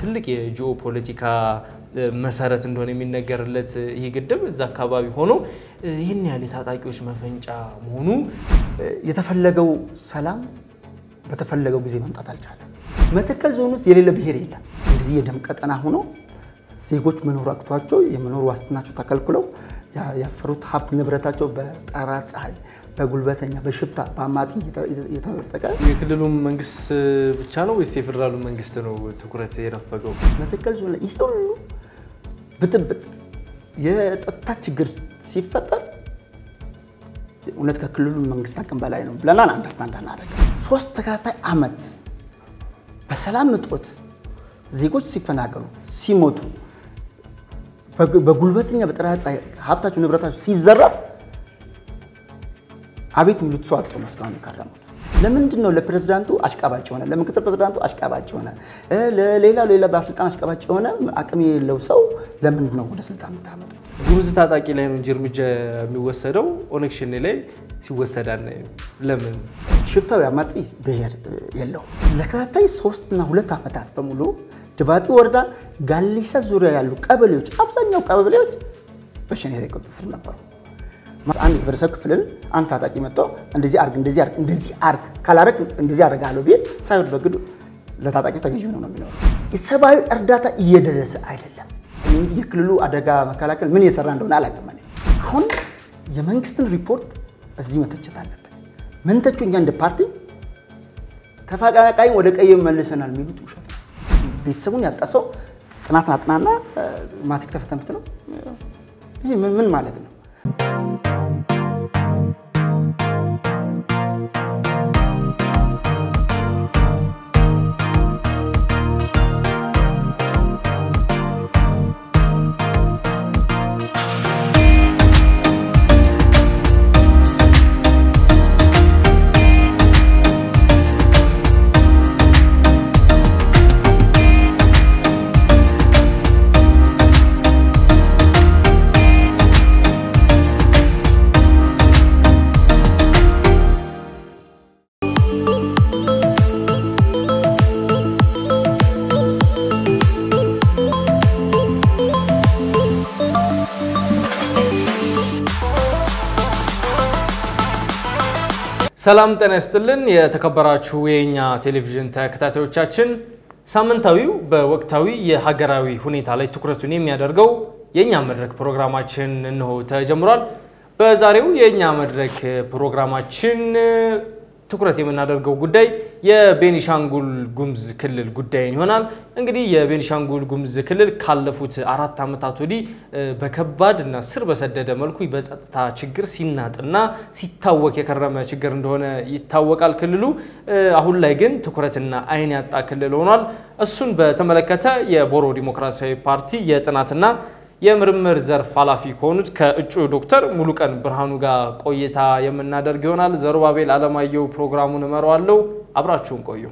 ትልቅ የጂኦ ፖለቲካ መሰረት እንደሆነ የሚነገርለት ይህ ግድብ እዛ አካባቢ ሆኖ ይህን ያህል የታጣቂዎች መፈንጫ መሆኑ የተፈለገው ሰላም በተፈለገው ጊዜ መምጣት አልቻለም። መተከል ዞን ውስጥ የሌለ ብሔር የለም። እንደዚህ የደም ቀጠና ሆኖ ዜጎች መኖር አቅቷቸው የመኖር ዋስትናቸው ተከልክለው ያፈሩት ሀብት ንብረታቸው በጠራ ፀሐይ፣ በጉልበተኛ፣ በሽፍታ፣ በአማጺ የተነጠቀ የክልሉ መንግስት ብቻ ነው ወይስ የፌዴራሉ መንግስት ነው ትኩረት የነፈገው? መተከል ዞን ላይ ይህ ሁሉ ብጥብጥ የጸጥታ ችግር ሲፈጠር እውነት ከክልሉ መንግስት አቅም በላይ ነው ብለናል። አንደርስታንድ አናደርግም። ሶስት ተከታታይ ዓመት በሰላም እጦት ዜጎች ሲፈናቀሉ ሲሞቱ በጉልበተኛ በጠራ ፀሐይ ሀብታቸው ንብረታቸው ሲዘረፍ አቤት የሚሉት ሰው አጥቶ ነው እስካሁን የከረሙት። ለምንድን ነው ለፕሬዝዳንቱ አሽቃባጭ የሆነ ለምክትል ፕሬዝዳንቱ አሽቃባጭ የሆነ ለሌላ ሌላ ባለስልጣን አሽቃባጭ የሆነ አቅም የሌለው ሰው ለምንድን ነው ወደ ስልጣን የምታመጡ? ጉሙዝ ታጣቂ ላይ ነው እንጂ እርምጃ የሚወሰደው ኦነግ ሸኔ ላይ ሲወሰድ አናይም። ለምን? ሽፍታው አማጺ ብሔር የለውም። ለተከታታይ ሶስትና ሁለት ዓመታት በሙሉ ድባጢ ወረዳ ጋሌሳ ዙሪያ ያሉ ቀበሌዎች አብዛኛው ቀበሌዎች በሸኔ ቁጥጥር ስር ነበሩ። አንድ የህብረተሰብ ክፍልን አንድ ታጣቂ መጥተው እንደዚህ አርግ እንደዚህ አርግ እንደዚህ አርግ ካላረግ እንደዚህ አደርጋለሁ ቤት ሳይወድ በግዱ ለታጣቂው ተገዥ ነው ነው የሚኖረው። የሰብአዊ እርዳታ እየደረሰ አይደለም እንጂ የክልሉ አደጋ መከላከል ምን እየሰራ እንደሆነ አላውቅም። አሁን የመንግስትን ሪፖርት እዚህ መተቸት አለብን። ምን ተቹ? እኛ እንደ ፓርቲ ተፈናቃኝ ወደ ቀየ መልሰናል የሚሉት ውሸት ነው። ቤተሰቡን ያጣ ሰው ጥናትን አጥናና ማትሪክ ተፈተምት ነው። ይህ ምን ማለት ነው? ሰላም ጤና ይስጥልን። የተከበራችሁ የእኛ ቴሌቪዥን ተከታታዮቻችን ሳምንታዊው በወቅታዊ የሀገራዊ ሁኔታ ላይ ትኩረቱን የሚያደርገው የእኛ መድረክ ፕሮግራማችን እንሆ ተጀምሯል። በዛሬው የእኛ መድረክ ፕሮግራማችን ትኩረት የምናደርገው ጉዳይ የቤኒሻንጉል ጉሙዝ ክልል ጉዳይን ይሆናል። እንግዲህ የቤኒሻንጉል ጉሙዝ ክልል ካለፉት አራት ዓመታት ወዲህ በከባድ እና ስር በሰደደ መልኩ በጸጥታ ችግር ሲናጥና ሲታወቅ የከረመ ችግር እንደሆነ ይታወቃል። ክልሉ አሁን ላይ ግን ትኩረትና ዓይን ያጣ ክልል ሆኗል። እሱን በተመለከተ የቦሮ ዲሞክራሲያዊ ፓርቲ የጥናትና የምርምር ዘርፍ ኃላፊ ከሆኑት ከእጩ ዶክተር ሙሉቀን ብርሃኑ ጋር ቆይታ የምናደርግ ይሆናል። ዘሩባቤል አለማየሁ ፕሮግራሙን እመራዋለሁ። አብራችሁን ቆዩ።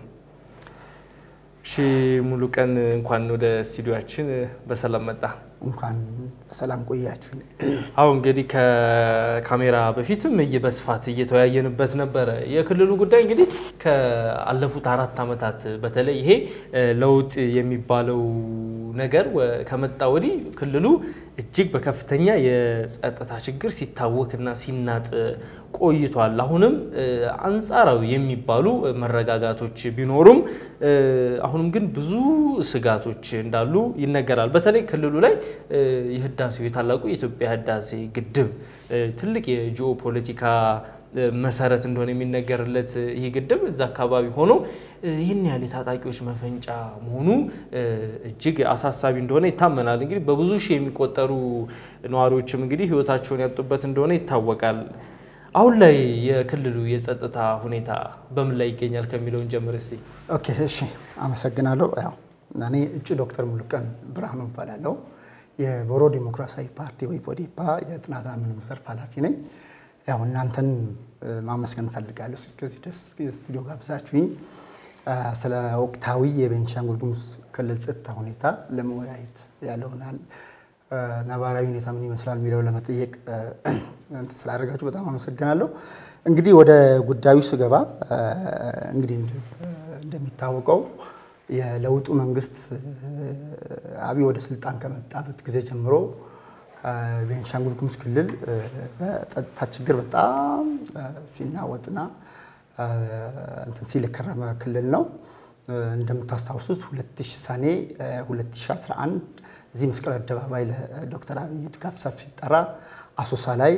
እሺ ሙሉቀን፣ እንኳን ወደ ስቱዲዮችን በሰላም መጣ። እንኳን በሰላም ቆያችሁ። አሁን እንግዲህ ከካሜራ በፊትም በስፋት እየተወያየንበት ነበረ። የክልሉ ጉዳይ እንግዲህ ከአለፉት አራት ዓመታት በተለይ ይሄ ለውጥ የሚባለው ነገር ከመጣ ወዲህ ክልሉ እጅግ በከፍተኛ የጸጥታ ችግር ሲታወክና ሲናጥ ቆይቷል። አሁንም አንጻራዊ የሚባሉ መረጋጋቶች ቢኖሩም አሁንም ግን ብዙ ስጋቶች እንዳሉ ይነገራል። በተለይ ክልሉ ላይ የህዳሴው የታላቁ የኢትዮጵያ ህዳሴ ግድብ ትልቅ የጂኦ ፖለቲካ መሰረት እንደሆነ የሚነገርለት ይህ ግድብ እዛ አካባቢ ሆኖ ይህን ያህል የታጣቂዎች መፈንጫ መሆኑ እጅግ አሳሳቢ እንደሆነ ይታመናል። እንግዲህ በብዙ ሺህ የሚቆጠሩ ነዋሪዎችም እንግዲህ ህይወታቸውን ያጡበት እንደሆነ ይታወቃል። አሁን ላይ የክልሉ የጸጥታ ሁኔታ በምን ላይ ይገኛል ከሚለውን ጀምር እስቲ። ኦኬ፣ እሺ፣ አመሰግናለሁ። ያው እኔ እጩ ዶክተር ሙሉቀን ብርሃኑ እባላለሁ። የቦሮ ዲሞክራሲያዊ ፓርቲ ወይ ቦዴፓ የጥናትና ምርምር ዘርፍ ኃላፊ ነኝ። ያው እናንተን ማመስገን እፈልጋለሁ። እስከዚህ ደስ ስቱዲዮ ጋብዛችሁኝ ስለ ወቅታዊ የቤኒሻንጉል ጉሙዝ ክልል ጸጥታ ሁኔታ ለመወያየት ያለውናል ነባራዊ ሁኔታ ምን ይመስላል የሚለው ለመጠየቅ ስላደረጋችሁ በጣም አመሰግናለሁ። እንግዲህ ወደ ጉዳዩ ስገባ እንግዲህ እንደሚታወቀው የለውጡ መንግስት አብይ ወደ ስልጣን ከመጣበት ጊዜ ጀምሮ ቤንሻንጉል ጉሙዝ ክልል በጸጥታ ችግር በጣም ሲናወጥና እንትን ሲል የከረመ ክልል ነው። እንደምታስታውሱት 2000 ሰኔ 2011 እዚህ መስቀል አደባባይ ለዶክተር አብይ ድጋፍ ሰልፍ ሲጠራ አሶሳ ላይ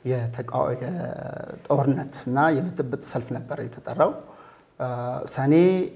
የጦርነት እና የብጥብጥ ሰልፍ ነበር የተጠራው። ሰኔ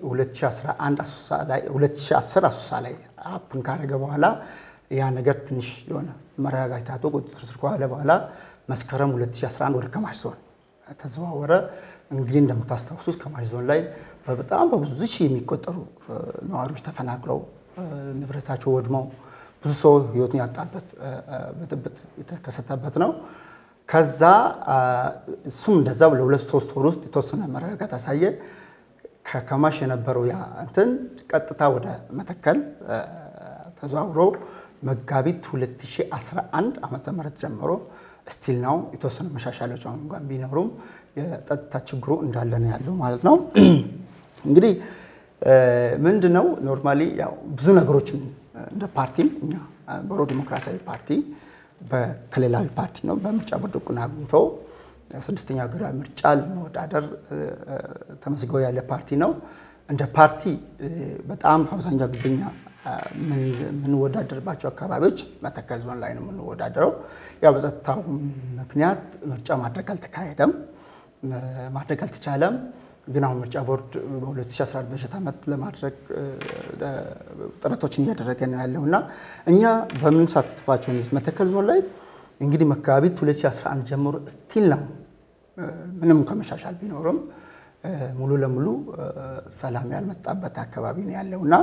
2010 አሶሳ ላይ አፕን ካደረገ በኋላ ያ ነገር ትንሽ የሆነ መረጋጋት ታቶ ቁጥጥር ስር ከዋለ በኋላ መስከረም 2011 ወደ ከማሽ ዞን ተዘዋወረ። እንግዲህ እንደምታስታውሱት ከማሽ ዞን ላይ በጣም በብዙ ሺህ የሚቆጠሩ ነዋሪዎች ተፈናቅለው ንብረታቸው ወድመው ብዙ ሰው ህይወቱን ያጣበት ብጥብጥ የተከሰተበት ነው። ከዛ እሱም እንደዛ ለሁለት ሶስት ወር ውስጥ የተወሰነ መረጋጋት አሳየ። ከከማሽ የነበረው ያ እንትን ቀጥታ ወደ መተከል ተዘዋውሮ መጋቢት 2011 ዓመተ ምህረት ጀምሮ ስቲል ነው የተወሰኑ መሻሻሎች እንኳን ቢኖሩም የጸጥታ ችግሩ እንዳለ ነው ያለው ማለት ነው። እንግዲህ ምንድን ነው ኖርማሊ ያው ብዙ ነገሮችን እንደ ፓርቲም እኛ ቦሮ ዲሞክራሲያዊ ፓርቲ በክልላዊ ፓርቲ ነው በምርጫ ቦርድ እውቅና አግኝቶ ስድስተኛ ሀገራዊ ምርጫ ለመወዳደር ተመዝግቦ ያለ ፓርቲ ነው። እንደ ፓርቲ በጣም አብዛኛው ጊዜኛ የምንወዳደርባቸው አካባቢዎች መተከል ዞን ላይ ነው የምንወዳደረው። ያው በጸጥታው ምክንያት ምርጫ ማድረግ አልተካሄደም፣ ማድረግ አልተቻለም። ግን አሁን ምርጫ ቦርድ በ2014 በጀት ዓመት ለማድረግ ጥረቶችን እያደረገ ነው ያለው እና እኛ በምንሳተፍባቸው መተከል ዞን ላይ እንግዲህ መጋቢት 2011 ጀምሮ ስቲል ነው ምንም ከመሻሻል ቢኖርም ሙሉ ለሙሉ ሰላም ያልመጣበት አካባቢ ነው ያለው እና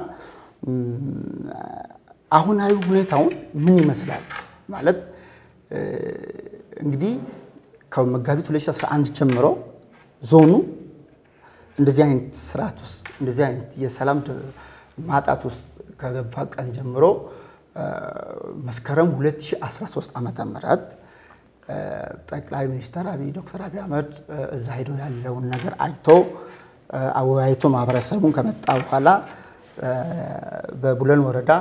አሁናዊ ሁኔታውን ምን ይመስላል ማለት እንግዲህ ከመጋቢት 2011 ጀምሮ ዞኑ እንደዚህ አይነት ስርዓት ውስጥ እንደዚህ አይነት የሰላም ማጣት ውስጥ ከገባ ቀን ጀምሮ መስከረም 2013 ዓመተ ምህረት ጠቅላይ ሚኒስትር አብይ ዶክተር አብይ አህመድ እዛ ሄዶ ያለውን ነገር አይቶ አወያይቶ ማህበረሰቡን ከመጣ በኋላ በቡለን ወረዳ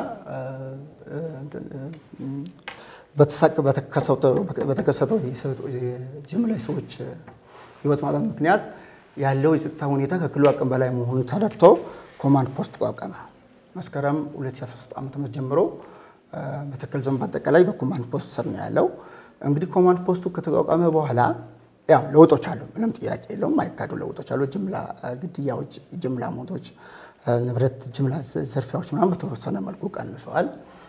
በተከሰተው የጅምላ ሰዎች ህይወት ማጣት ምክንያት ያለው የጸጥታ ሁኔታ ከክልሉ አቅም በላይ መሆኑን ተረድቶ ኮማንድ ፖስት ተቋቋመ። መስከረም 2013 ዓ ም ጀምሮ መተከል ዞን በአጠቃላይ በኮማንድ ፖስት ስር ነው ያለው። እንግዲህ ኮማንድ ፖስቱ ከተቋቋመ በኋላ ያው ለውጦች አሉ፣ ምንም ጥያቄ የለውም። አይካዱ ለውጦች አሉ። ጅምላ ግድያዎች፣ ጅምላ ሞቶች፣ ንብረት ጅምላ ዘርፊያዎች ምናምን በተወሰነ መልኩ ቀንሰዋል።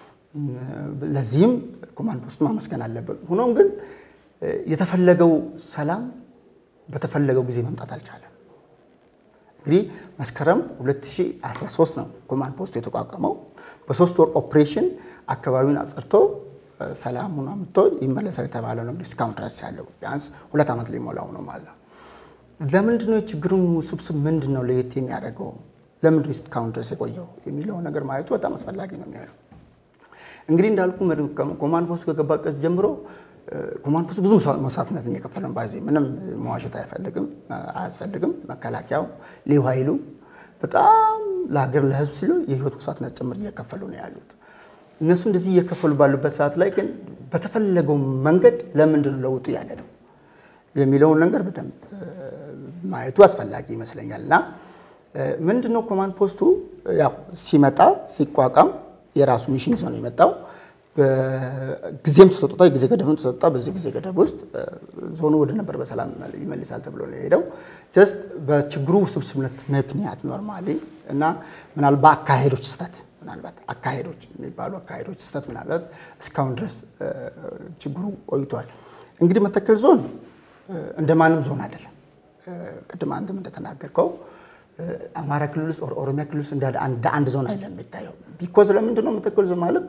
ለዚህም ኮማንድ ፖስቱ ማመስገን አለብን። ሆኖም ግን የተፈለገው ሰላም በተፈለገው ጊዜ መምጣት አልቻለም። እንግዲህ መስከረም 2013 ነው ኮማንድ ፖስቱ የተቋቋመው። በሶስት ወር ኦፕሬሽን አካባቢውን አጽድቶ ሰላሙን አምጥቶ ይመለሳል የተባለው ነው። እስካሁን ድረስ ያለው ቢያንስ ሁለት ዓመት ሊሞላው ነው ማለት ነው። ለምንድን ነው የችግሩን ውስብስብ ምንድን ነው ለየት የሚያደርገው ለምንድን ነው እስካሁን ድረስ የቆየው የሚለውን ነገር ማየቱ በጣም አስፈላጊ ነው የሚሆነው። እንግዲህ እንዳልኩ ኮማንድ ፖስቱ ከገባበት ጀምሮ ኮማንድ ፖስቱ ብዙ መስዋዕትነት እየከፈለ ነው። ባዜ ምንም መዋሸት አይፈልግም አያስፈልግም። መከላከያው ልዩ ኃይሉ በጣም ለሀገር ለሕዝብ ሲሉ የህይወት መስዋዕትነት ጭምር እየከፈሉ ነው ያሉት። እነሱ እንደዚህ እየከፈሉ ባሉበት ሰዓት ላይ ግን በተፈለገው መንገድ ለምንድን ነው ለውጡ ያለ ነው የሚለውን ነገር በደንብ ማየቱ አስፈላጊ ይመስለኛል። እና ምንድን ነው ኮማንድ ፖስቱ ያው ሲመጣ ሲቋቋም የራሱ ሚሽን ይዞ ነው የመጣው። ጊዜም ተሰጥቷ ጊዜ ገደብም ተሰጥቷ። በዚህ ጊዜ ገደብ ውስጥ ዞኑ ወደ ነበር በሰላም ይመልሳል ተብሎ ነው የሄደው። ጀስት በችግሩ ውስብስብነት ምክንያት ኖርማሊ እና ምናልባት በአካሄዶች ስህተት ምናልባት አካሄዶች የሚባሉ አካሄዶች ስህተት ምናልባት እስካሁን ድረስ ችግሩ ቆይቷል። እንግዲህ መተከል ዞን እንደ ማንም ዞን አይደለም። ቅድም አንተም እንደተናገርከው አማራ ክልል ውስጥ ኦሮሚያ ክልል ውስጥ እንደ አንድ ዞን አይደለም የሚታየው። ቢኮዝ ለምንድን ነው መተከል ዞን ማለት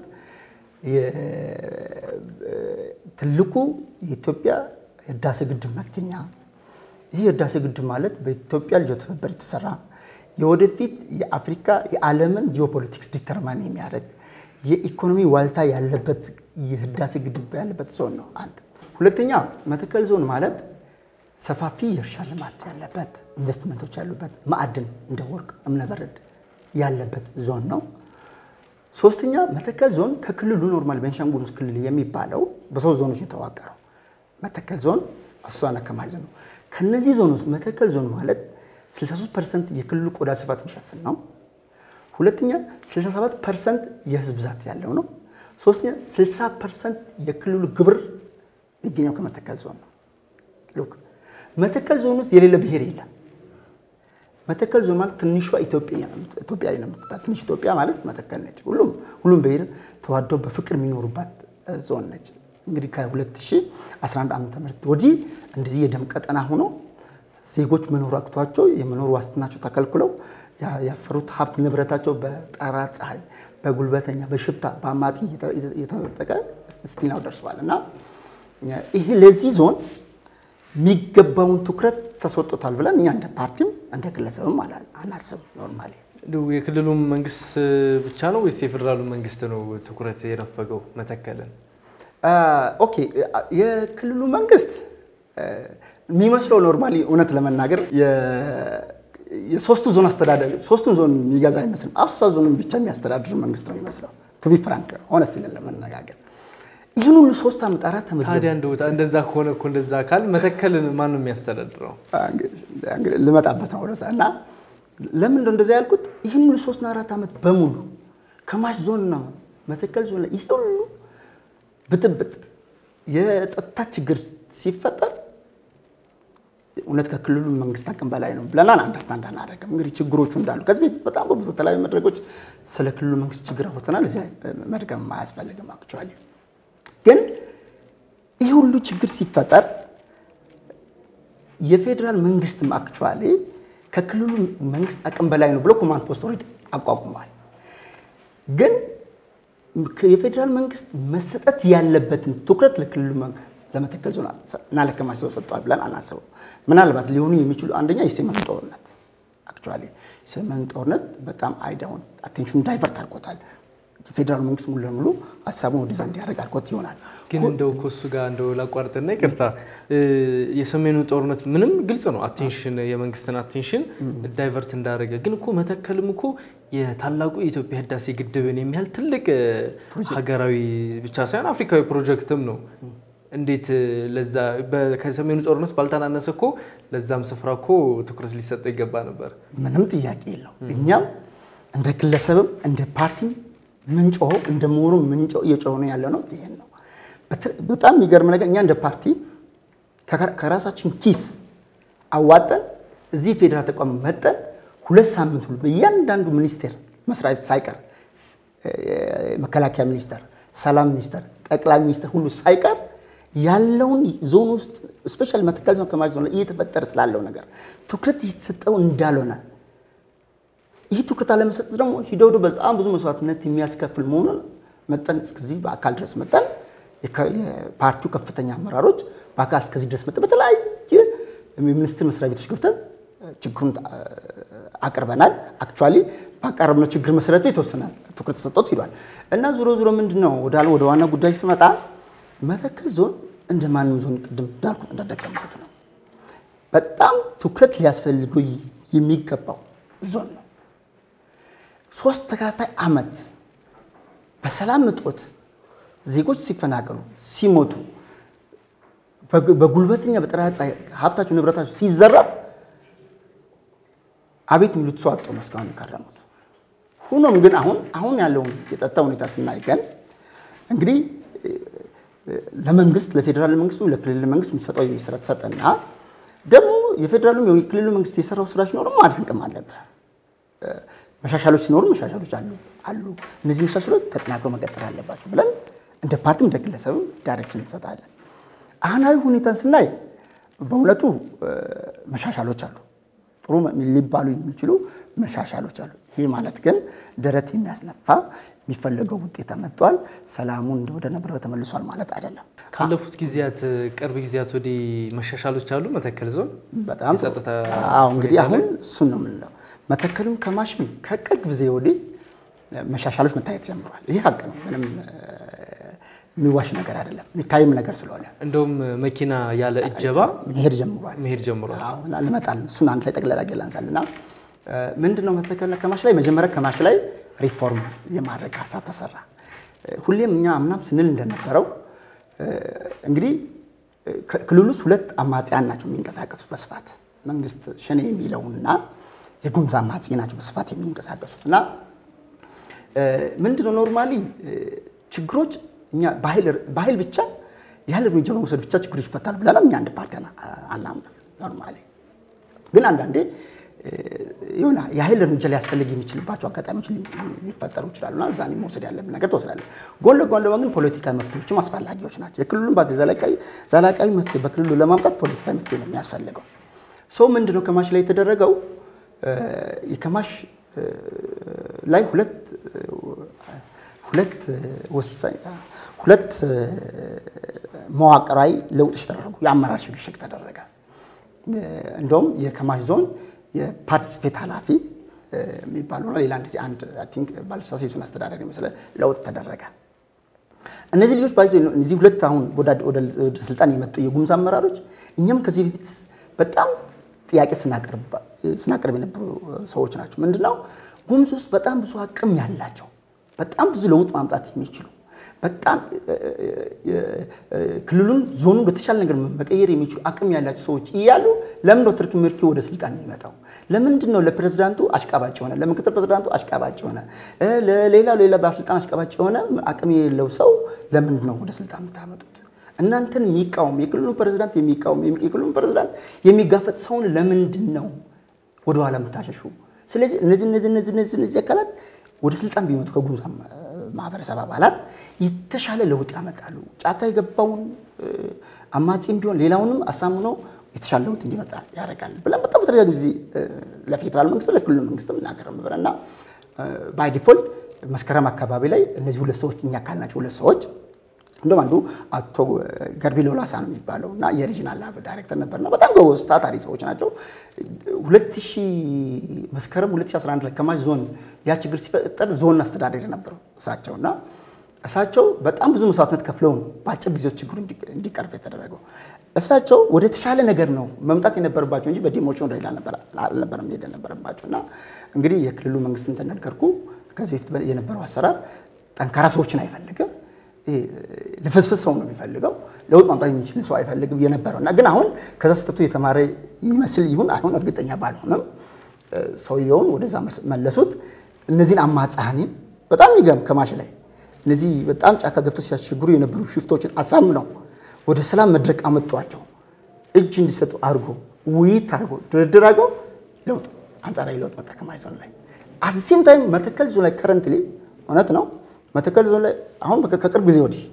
ትልቁ የኢትዮጵያ የህዳሴ ግድብ መገኛ። ይህ የህዳሴ ግድብ ማለት በኢትዮጵያ ልጆች ትብብር የተሰራ የወደፊት የአፍሪካ የዓለምን ጂኦፖለቲክስ ዲተርማን የሚያደርግ የኢኮኖሚ ዋልታ ያለበት የህዳሴ ግድብ ያለበት ዞን ነው። አንድ ሁለተኛ መተከል ዞን ማለት ሰፋፊ የእርሻ ልማት ያለበት ኢንቨስትመንቶች ያሉበት ማዕድን እንደ ወርቅ፣ እምነበረድ ያለበት ዞን ነው። ሶስተኛ መተከል ዞን ከክልሉ ኖርማል ቤንሻንጉል ጉሙዝ ክልል የሚባለው በሶስት ዞኖች የተዋቀረው መተከል ዞን፣ አሶሳና ከማሽ ዞን ነው። ከነዚህ ዞን ውስጥ መተከል ዞን ማለት 63 ፐርሰንት የክልሉ ቆዳ ስፋት የሚሸፍን ነው። ሁለተኛ 67 ፐርሰንት የህዝብ ብዛት ያለው ነው። ሶስተኛ 60 ፐርሰንት የክልሉ ግብር የሚገኘው ከመተከል ዞን ነው። ሉክ መተከል ዞን ውስጥ የሌለ ብሔር የለም። መተከል ዞን ማለት ትንሿ ኢትዮጵያ ኢትዮጵያ ነው የምትባል ትንሽ ኢትዮጵያ ማለት መተከል ነች። ሁሉም ሁሉም ብሔር ተዋደው በፍቅር የሚኖሩባት ዞን ነች። እንግዲህ ከ2011 ዓ.ም ወዲህ እንደዚህ የደም ቀጠና ሆኖ ዜጎች መኖር አቅቷቸው የመኖር ዋስትናቸው ተከልክለው ያፈሩት ሀብት ንብረታቸው በጠራ ፀሐይ፣ በጉልበተኛ፣ በሽፍታ፣ በአማጺ የተነጠቀ ስቲናው ደርሰዋል እና ይሄ ለዚህ ዞን የሚገባውን ትኩረት ተሰጥቶታል ብለን እኛ እንደ ፓርቲም እንደ ግለሰብም አናስብም። ኖርማሊ እንደው የክልሉ መንግስት ብቻ ነው ወይስ የፌዴራሉ መንግስት ነው ትኩረት የነፈገው መተከልን? ኦኬ የክልሉ መንግስት የሚመስለው ኖርማሊ እውነት ለመናገር የሶስቱ ዞን አስተዳደር ሶስቱን ዞን የሚገዛ አይመስልም። አሶሳ ዞንን ብቻ የሚያስተዳድር መንግስት ነው የሚመስለው። ቱቢ ፍራንክ ሆነስት ለመነጋገር ይህን ሁሉ ሶስት ዓመት አራት ዓመት ታዲያ እንደዛ ከሆነ እኮ እንደዛ ካል መተከልን ማን ነው የሚያስተዳድረው? ልመጣበት ነው ወደዛ እና ለምን እንደዛ ያልኩት ይህን ሁሉ ሶስትና አራት ዓመት በሙሉ ከማሽ ዞንና መተከል ዞን ላይ ይህ ሁሉ ብጥብጥ የጸጥታ ችግር ሲፈጠር እውነት ከክልሉ መንግስት አቅም በላይ ነው ብለናል። አንደርስታንድ አናደርግም። እንግዲህ ችግሮቹ እንዳሉ ከዚህ በፊት በጣም በብዙ የተለያዩ መድረኮች ስለ ክልሉ መንግስት ችግር አውርተናል። እዚህ ላይ መድገም አያስፈልግም። አክቹዋሊ ግን ይህ ሁሉ ችግር ሲፈጠር የፌዴራል መንግስትም አክቹዋሊ ከክልሉ መንግስት አቅም በላይ ነው ብሎ ኮማንድ ፖስት ኦልሬዲ አቋቁሟል። ግን የፌዴራል መንግስት መሰጠት ያለበትን ትኩረት ለክልሉ ለመተከል ዞን እና ለከማሽ ዞን ሰጥቷል ብለን አናስበው። ምናልባት ሊሆኑ የሚችሉ አንደኛ የሰሜኑ ጦርነት አክቹዋሊ የሰሜኑ ጦርነት በጣም አይዳውን አቴንሽኑ ዳይቨርት አድርጎታል። የፌዴራል መንግስት ሙሉ ለሙሉ ሀሳቡን ወደዛ እንዲያደርግ አድርጎት ይሆናል። ግን እንደው ከሱ ጋር እንደው ላቋርጥና ይቅርታ፣ የሰሜኑ ጦርነት ምንም ግልጽ ነው አቴንሽን የመንግስትን አቴንሽን ዳይቨርት እንዳደረገ፣ ግን እኮ መተከልም እኮ የታላቁ የኢትዮጵያ ህዳሴ ግድብን የሚያህል ትልቅ ሀገራዊ ብቻ ሳይሆን አፍሪካዊ ፕሮጀክትም ነው። እንዴት ለዛ ከሰሜኑ ጦርነት ባልተናነሰ እኮ ለዛም ስፍራ እኮ ትኩረት ሊሰጠው ይገባ ነበር። ምንም ጥያቄ የለው። እኛም እንደ ግለሰብም እንደ ፓርቲም ምንጮኸው እንደ ምሁሩ ምንጮ እየጮኸ ነው ያለ ነው። ይሄን ነው በጣም የሚገርም ነገር። እኛ እንደ ፓርቲ ከራሳችን ኪስ አዋጠን እዚህ ፌዴራል ተቋም መጠን ሁለት ሳምንት ሁሉ በእያንዳንዱ ሚኒስቴር መስሪያ ቤት ሳይቀር መከላከያ ሚኒስቴር፣ ሰላም ሚኒስቴር፣ ጠቅላይ ሚኒስቴር ሁሉ ሳይቀር ያለውን ዞን ውስጥ ስፔሻሊ መተከል ዞን ከማሽ ዞን ላይ እየተፈጠረ ስላለው ነገር ትኩረት እየተሰጠው እንዳልሆነ ይህ ትኩረት አለመሰጠት ደግሞ ሂደው ሂደው በጣም ብዙ መስዋዕትነት የሚያስከፍል መሆኑን መጠን እስከዚህ በአካል ድረስ መጠን የፓርቲው ከፍተኛ አመራሮች በአካል እስከዚህ ድረስ መጠን በተለያየ ሚኒስቴር መስሪያ ቤቶች ገብተን ችግሩን አቅርበናል። አክቹዋሊ ባቀረብነው ችግር መሰረት የተወሰነ ትኩረት ተሰጥቶት ሂዷል እና ዞሮ ዞሮ ምንድን ነው ወደ ዋና ጉዳይ ስመጣ መተከል ዞን እንደ ማንም ዞን ቅድም እንዳልኩት እንዳደቀምኩት ነው። በጣም ትኩረት ሊያስፈልገው የሚገባው ዞን ነው። ሶስት ተከታታይ ዓመት በሰላም እጦት ዜጎች ሲፈናቀሉ፣ ሲሞቱ፣ በጉልበተኛ በጠራራ ፀሐይ ሀብታቸው ንብረታቸው ሲዘረፍ አቤት የሚሉት ሰው አጥተው ነው እስካሁን የከረሙት። ሆኖም ግን አሁን አሁን ያለውን የጸጥታ ሁኔታ ስናይ ግን እንግዲህ ለመንግስት ለፌዴራል መንግስቱ ለክልል መንግስት የሚሰጠው የቤት ስራ ተሰጠና ደግሞ የፌዴራሉም የክልሉ መንግስት የሰራው ስራ ሲኖርም ማድነቅም አለብህ። መሻሻሎች ሲኖሩ መሻሻሎች አሉ አሉ እነዚህ መሻሻሎች ተጠናክሮ መቀጠል አለባቸው ብለን እንደ ፓርቲም እንደ ግለሰብም ዳይሬክሽን እንሰጣለን። አሁናዊ ሁኔታን ስናይ በእውነቱ መሻሻሎች አሉ፣ ጥሩ ሊባሉ የሚችሉ መሻሻሎች አሉ። ይህ ማለት ግን ደረት የሚያስነፋ የሚፈለገው ውጤት ተመጥቷል፣ ሰላሙን ወደ ነበረው ተመልሷል ማለት አይደለም። ካለፉት ጊዜያት ቅርብ ጊዜያት ወዲህ መሻሻሎች አሉ መተከል ዞን በጣም የጸጥታ አዎ፣ እንግዲህ አሁን እሱን ነው የምንለው። መተከልም ከማሽም ከቅርብ ጊዜ ወዲህ መሻሻሎች መታየት ጀምሯል። ይህ ሀቅ ነው፣ ምንም የሚዋሽ ነገር አይደለም፣ የሚታይም ነገር ስለሆነ እንደውም መኪና ያለ እጀባ መሄድ ጀምሯል። መሄድ ጀምሯል። ልመጣል እሱን አንድ ላይ ጠቅለላ ላንሳልና ምንድን ነው መተከልና ከማሽ ላይ መጀመሪያ ከማሽ ላይ ሪፎርም የማድረግ ሀሳብ ተሰራ። ሁሌም እኛ አምናም ስንል እንደነበረው እንግዲህ ክልል ውስጥ ሁለት አማጽያን ናቸው የሚንቀሳቀሱት በስፋት መንግስት ሸኔ የሚለውና የጉሙዝ አማጺ ናቸው በስፋት የሚንቀሳቀሱት እና ምንድነው ኖርማሊ ችግሮች እኛ በኃይል ብቻ ያህል እርምጃ በመውሰድ ብቻ ችግሮች ይፈታሉ ብለናል። እኛ አንድ ፓርቲ አናምንም። ኖርማሊ ግን አንዳንዴ የሆነ የኃይል እርምጃ ሊያስፈልግ የሚችልባቸው አጋጣሚዎች ሊፈጠሩ ይችላሉና እዛ መውሰድ ያለብን ነገር ትወስዳለን። ጎን ለጎን ደግሞ ግን ፖለቲካዊ መፍትሄዎችም አስፈላጊዎች ናቸው። የክልሉን ባ ዘላቃዊ መፍትሄ በክልሉ ለማምጣት ፖለቲካዊ መፍትሄ ነው የሚያስፈልገው። ሰው ምንድነው ከማሽ ላይ የተደረገው የከማሽ ላይ ሁለት ሁለት ወሳኝ ሁለት መዋቅራዊ ለውጦች ተደረጉ። የአመራር ሽግሽግ ተደረገ። እንደውም የከማሽ ዞን የፓርቲ ጽሕፈት ኃላፊ የሚባለውና ሌላ እንደዚህ አንድ አይ ቲንክ ባለሳሳት የዞን አስተዳዳሪ የመሰለ ለውጥ ተደረገ። እነዚህ ልጆች ባይዞ እነዚህ ሁለት አሁን ወደ ስልጣን የመጡ የጉሙዝ አመራሮች እኛም ከዚህ በፊት በጣም ጥያቄ ስናቀርብ የነበሩ ሰዎች ናቸው። ምንድነው ጉሙዝ ውስጥ በጣም ብዙ አቅም ያላቸው በጣም ብዙ ለውጥ ማምጣት የሚችሉ በጣም ክልሉን ዞኑ በተሻለ ነገር መቀየር የሚችሉ አቅም ያላቸው ሰዎች እያሉ ለምን ነው ትርክ ምርኪ ወደ ስልጣን የሚመጣው? ለምንድን ነው ለፕሬዝዳንቱ አሽቃባጭ የሆነ ለምክትል ፕሬዝዳንቱ አሽቃባጭ የሆነ ለሌላው ሌላ ባለስልጣን አሽቃባጭ የሆነ አቅም የሌለው ሰው ለምንድን ነው ወደ ስልጣን የምታመጡት? እናንተን የሚቃወም የክልሉን ፕሬዝዳንት የሚቃወም የክልሉን ፕሬዝዳንት የሚጋፈጥ ሰውን ለምንድን ነው ወደኋላ የምታሸሹ? ስለዚህ እነዚህ እነዚህ እነዚህ እነዚህ እነዚህ አካላት ወደ ስልጣን ቢመጡ ከጉሙዝ ማህበረሰብ አባላት የተሻለ ለውጥ ያመጣሉ። ጫካ የገባውን አማጺም ቢሆን ሌላውንም አሳምኖ የተሻለ ለውጥ እንዲመጣ ያደርጋል ብለን በጣም በተደጋጋሚ ጊዜ ለፌዴራል መንግስት ለክልሉ መንግስትም እናገረም ነበር እና ባይ ዲፎልት መስከረም አካባቢ ላይ እነዚህ ሁለት ሰዎች እኛ ካልናቸው ሁለት ሰዎች እንደውም አንዱ አቶ ገርቢ ሎላሳ ነው የሚባለው እና የሪጂናል ላብ ዳይሬክተር ነበርና በጣም ጎበዝ ታታሪ ሰዎች ናቸው። 2000 መስከረም 2011 ላይ ከማሽ ዞን ያ ችግር ሲፈጠር ዞን አስተዳዳሪ ነበሩ እሳቸው እና እሳቸው በጣም ብዙ መስዋዕትነት ከፍለው ነው በአጭር ጊዜ ችግሩ እንዲቀርፍ የተደረገው። እሳቸው ወደ ተሻለ ነገር ነው መምጣት የነበረባቸው እንጂ በዲሞሽን ወደ ሌላ አልነበረም መሄድ የነበረባቸው እና እንግዲህ የክልሉ መንግስት እንደነገርኩ ከዚህ በፊት የነበረው አሰራር ጠንካራ ሰዎችን አይፈልግም ልፍስፍስ ሰው ነው የሚፈልገው። ለውጥ ማምጣት የሚችል ሰው አይፈልግም የነበረው እና ግን አሁን ከዛ ስህተቱ የተማረ ይመስል ይሁን አይሁን እርግጠኛ ባልሆንም ሰውየውን ወደዛ መለሱት። እነዚህን አማጽሃኒን በጣም የሚገርም ከማሽ ላይ እነዚህ በጣም ጫካ ገብተው ሲያስቸግሩ የነበሩ ሽፍቶችን አሳምነው ወደ ሰላም መድረክ አመጧቸው። እጅ እንዲሰጡ አድርጎ ውይይት አድርጎ ድርድር አድርገው ለውጥ አንጻራዊ ለውጥ መጣ ከማሽ ዞን ላይ። አት ሴም ታይም መተከል ዞን ላይ ከረንትሊ እውነት ነው መተከል ዞን ላይ አሁን ከቅርብ ጊዜ ወዲህ